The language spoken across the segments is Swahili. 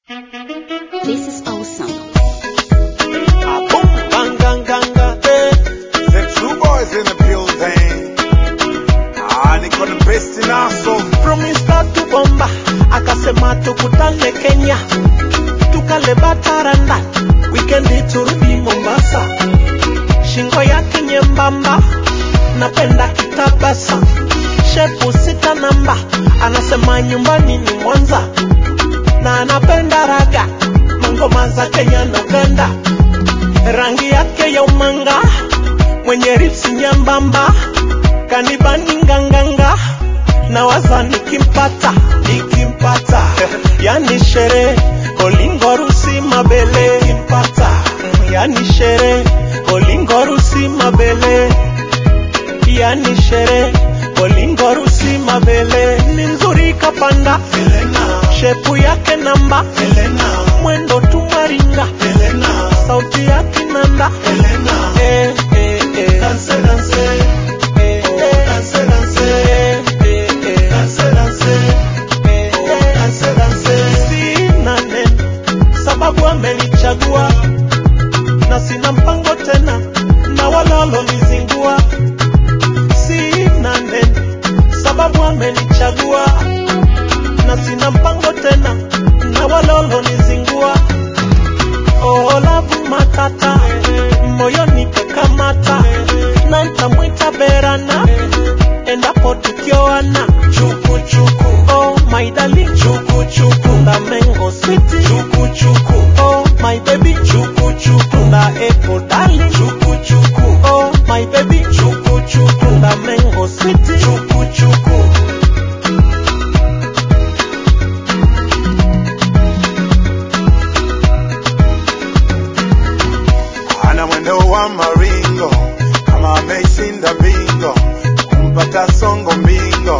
This is awesome. Boom, bang, gang, gang, gang, eh. The two boys in the building. Ah, niko the best in aso. From Insta to Bomba akasema tukutane Kenya, tukale bataranda, wikendi turudi Mombasa. Shingo yake nyembamba, napenda kitabasa, shepu sita namba, anasema nyumbani ni Mwanza na anapenda raga, mangoma za Kenya na Uganda, rangi yake ya umanga, mwenye ripsi nyembamba, kanibani nganganga, na waza nikimpata, nikimpata, yani sherehe olingo rusi mabele, nikimpata, yani sherehe olingo rusi mabele, yani sherehe olingo rusi mabele, ni mzuri kapanda, shepu yake namba, mwendo tumaringa, sauti ya kinanda, eh, eh, eh. Eh, eh. Eh, eh, eh. Sina neno, sababu amenichagua na sina mpango tena na wala walonizingua. Sina neno, sababu amenichagua na sina mpango tena na wala walonizingua. Oh, lavu matata moyoni kakamata na ntamwita berana endapo tukioana chuku chuku oh my darling chuku chuku na mango city chuku chuku oh my baby chuku chuku na apple darling chuku chuku oh my baby chuku chuku na mango city chuku chuku Ana mwendo wa maringo kama ameshinda bingo, kumpata songo mbingo.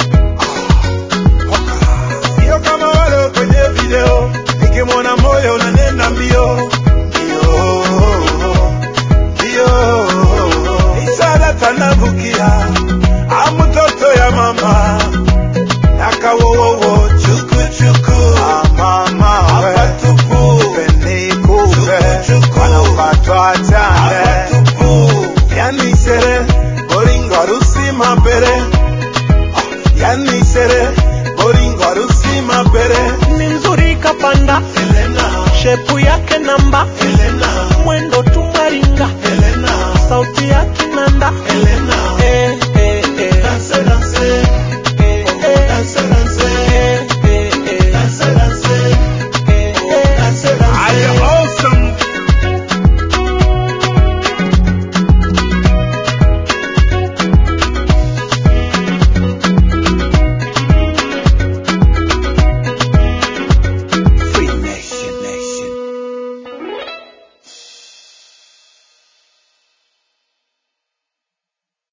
Ah, Sio kama wale kwenye video, nikimwona moyo unanena mbio mbio mbio. Isara tanavukia amutoto ya mama nakawowowo chuku chuku ah, mama we penikupe wanapatwa chane yani sere boringo harusi mabere Ah, yani sere boringo harusi mabere ni mzuri kapanda Elena shepu yake namba